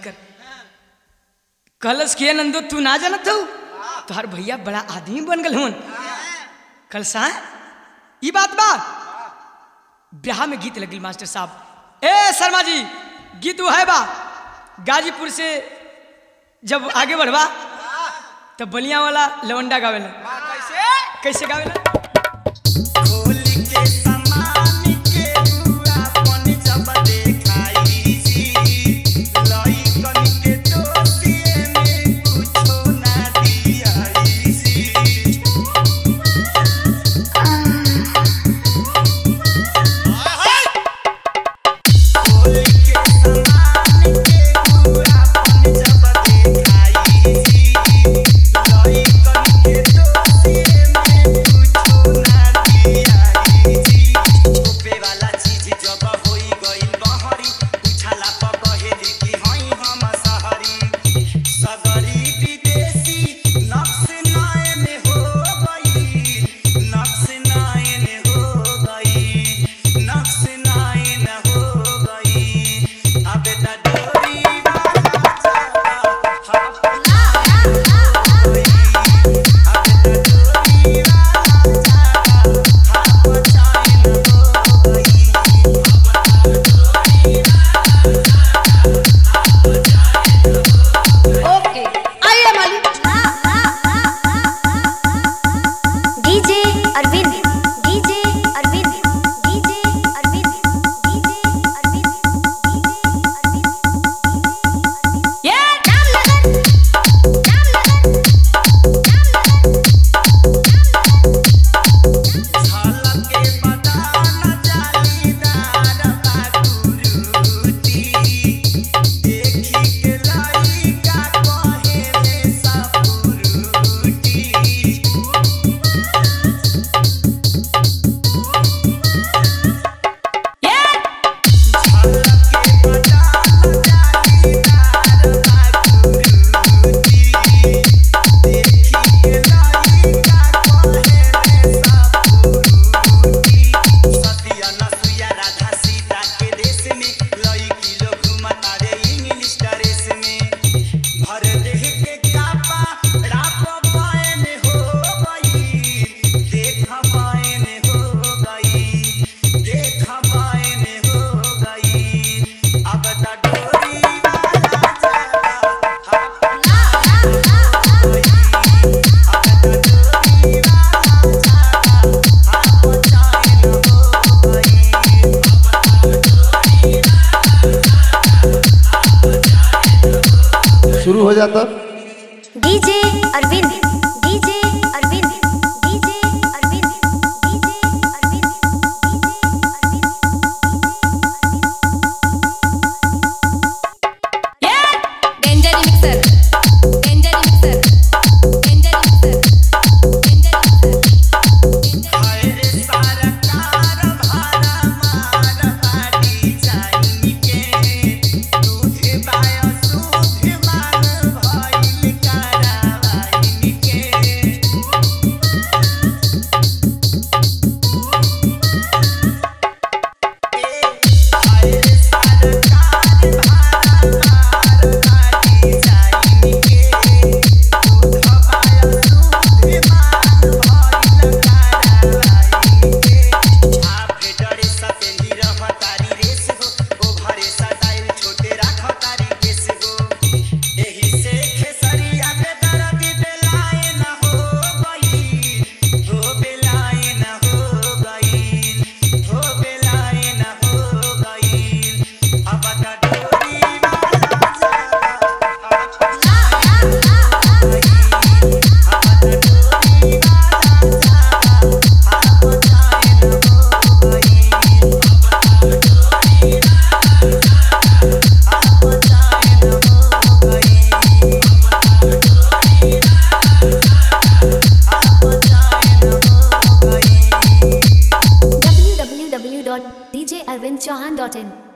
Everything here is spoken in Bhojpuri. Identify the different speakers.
Speaker 1: कर कलश के नंदो तू ना जानत हो तोहर भैया बड़ा आदमी बन गल हन कलसा ई बात बा ब्याह में गीत लगिल मास्टर साहब ए शर्मा जी गीत वो है बा गाजीपुर से जब आगे बढ़वा तब बलिया वाला लवंडा गावेला
Speaker 2: कैसे
Speaker 1: कैसे गावेला
Speaker 3: खोल के समान के बुआ पन जब देखाई जी लइकन के दोस्तिए में कुछो ना दियाई जी खोल के समान के बुआ पन जब देखाई जी लइकन के दोस्तिए में कुछो ना दियाई जी छुपे वाला चीज जब होई गइल बहरी उछाला प कहेली कि हई हम सहरी सगरी विदेशी नक्श नयन हो गई नक्श नयन हो गई नक्श नयन हो गई अब त डोरी वाला चला अब त डोरी वाला चला हाथ चाइन हो गई
Speaker 4: ओके आइए मालिक
Speaker 5: DJ Arvind DJ Arvind DJ Arvind DJ Arvind
Speaker 4: ये
Speaker 3: झलक के बदान जालीदार बाकुरुती देखी के लइका कहेले सपुरुती
Speaker 4: ये
Speaker 3: झलक के बदान जालीदार बाकुरुती देखी के लइका कहेले सपुरुती सतिया नसुया राधा सीता के देश में लइकी लोग घुमता रे इंग्लिश ड्रेस में भर देह के कापा राप पायन हो गई देख पायन हो गई देख पायन हो गई अब त डोरी वाला चला अब त डोरी वाला चला हाथ चाइन हो गई
Speaker 6: शुरू हो जाता
Speaker 5: DJ Arvind DJ Arvind DJ Arvind DJ Arvind
Speaker 4: ये danger mixer danger mixer danger mixer danger mixer
Speaker 3: हाय रे सरकार भारा मार पाटी जाई के दूध बाय सूध मान भइल करावाई के हाय रे सरकार भारा मार पाटी जाई के दूध बाय सूध मान भइल करावाई के आपके डरे सतेंदी रह तारी रेस हो ओ घरे सटाइल छोटे राख तारी केस हो एही से खेसरिया के दर्द बेलाए न हो गई हो बेलाए न हो गई हो बेलाए न हो गई अब त डोरी वाला चला अब त डोरी वाला चला हाथ चाइन हो गई
Speaker 5: www.djarvindchauhan.in